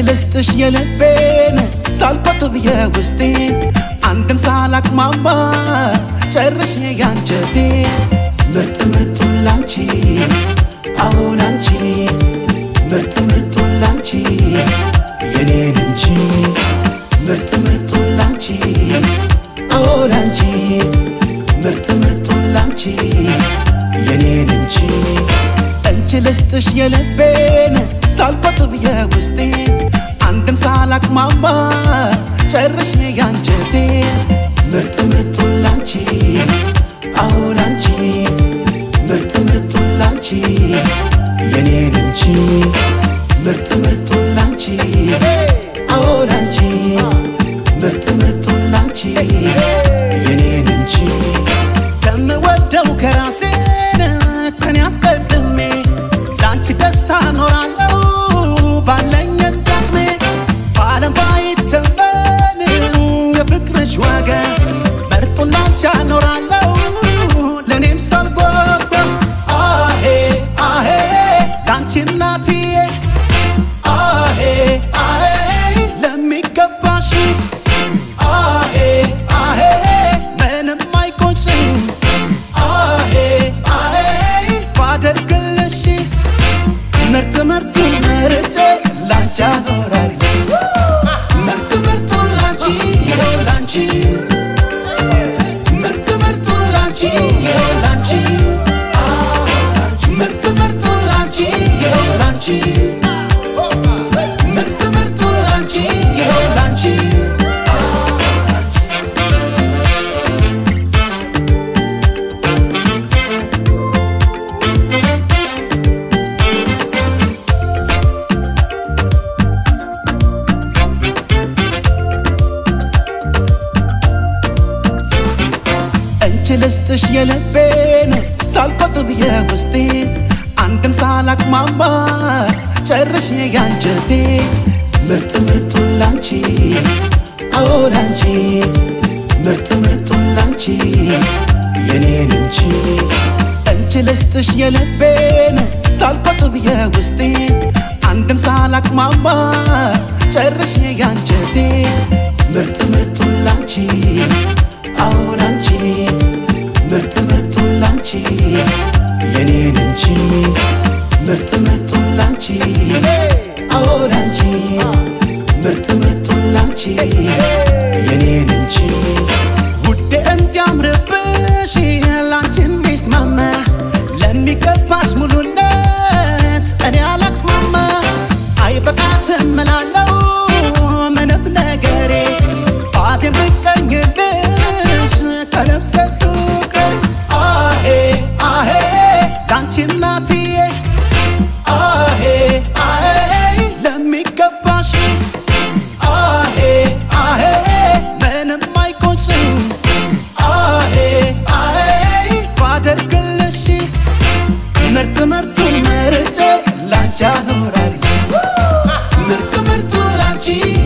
ልስጥሽ የልቤን ሳልቆጥብ የውስጤን አንድም ሳላቅማማ ጨርሼ ያንጀቴ ምርጥ ምርጡን ላንቺ አሁን አንቺ ምርጥ ምርጡን ላንቺ የኔን እንጂ ምርጥ ምርጡን ላንቺ አሁን አንቺ ምርጥ ምርጡን ላንቺ የኔን እንጂ እንቺ ልስጥሽ የልቤን ሳልቆጥብ የውስጤን አንድም ሳላቅማማ ጨርሼ ያንጀቴ ምርጥ ምርጡን ላንቺ አሁን አንቺ ምርጥ ምርጡን ላንቺ የኔን እንጂ ምርጥ ምርጡን ላንቺ አሁን አንቺ ምርጥ ምርጡን ላንቺ የኔን እንጂ ከምወደው ከራሴን ከኔ አስቀድሜ ለአንቺ ደስታ ኖራለሁ ባለኝ እንዳቅሜ በዓለም ባይተመን የፍቅርሽ ዋጋ መርጡን ላንቺ አኖራለሁ ለእኔም ሳልጓጓ አሄ አሄ ላንቺ እናትዬ አሄ አሄ ለሚገባሽ አሄ አሄ ምንም አይቆጭም አሄ አሄ ባደርግልሽ ምርጥ ምርጡ መርጬ ላንቺ አኖራለሁ ምርጥ ምርጡ ላንቺ ይኸው ላንቺ ምርጥ ምርጡ ላንቺ ይኸው ላንቺ ምርጥ ምርጡ ላንቺ ይኸው ላንቺ ምርጥ ምርጡ ላንቺ ይኸው ላንቺ እንቺ ልስጥሽ የልቤን ሳልቆጥብ የውስጤን አንድም ሳላቅማማ ጨርሼ ያንጀቴ ምርጥ ምርጡን ላንቺ አሁን አንቺ ምርጥ ምርጡን ላንቺ የኔን እንጂ እንቺ ልስጥሽ የልቤን ሳልቆጥብ የውስጤን አንድም ሳላቅማማ ጨርሼ ያንጀቴ ምርጥ ምርጡን ላንቺ አሁን አንቺ ምርጥ ምርጡን ላንቺ የኔን እንጂ ምርጥ ምርጡን ላንቺ አሁን አንቺ ምርጥ ምርጡን ላንቺ የኔን እንጂ ውዴ እንዲያምርብሽ ላንቺ የሚስማማ ለሚገባሽ ሙሉነት እኔ አላቅማማ አይበቃትም እላለሁ ምንም ነገሬ ባዜም ብቀኝልሽ ከነፍሴ ፍቅሬ አሄ አሄ ላንቺ እናትዬ አሄ አሄ ለሚገባሽ አሄ አሄ ምንም አይቆጭም አሄ አሄ ባደርግልሽ ምርጥ ምርጡን መርጬ ላንቺ አኖራለሁ ምርጥ ምርጡ ላንቺ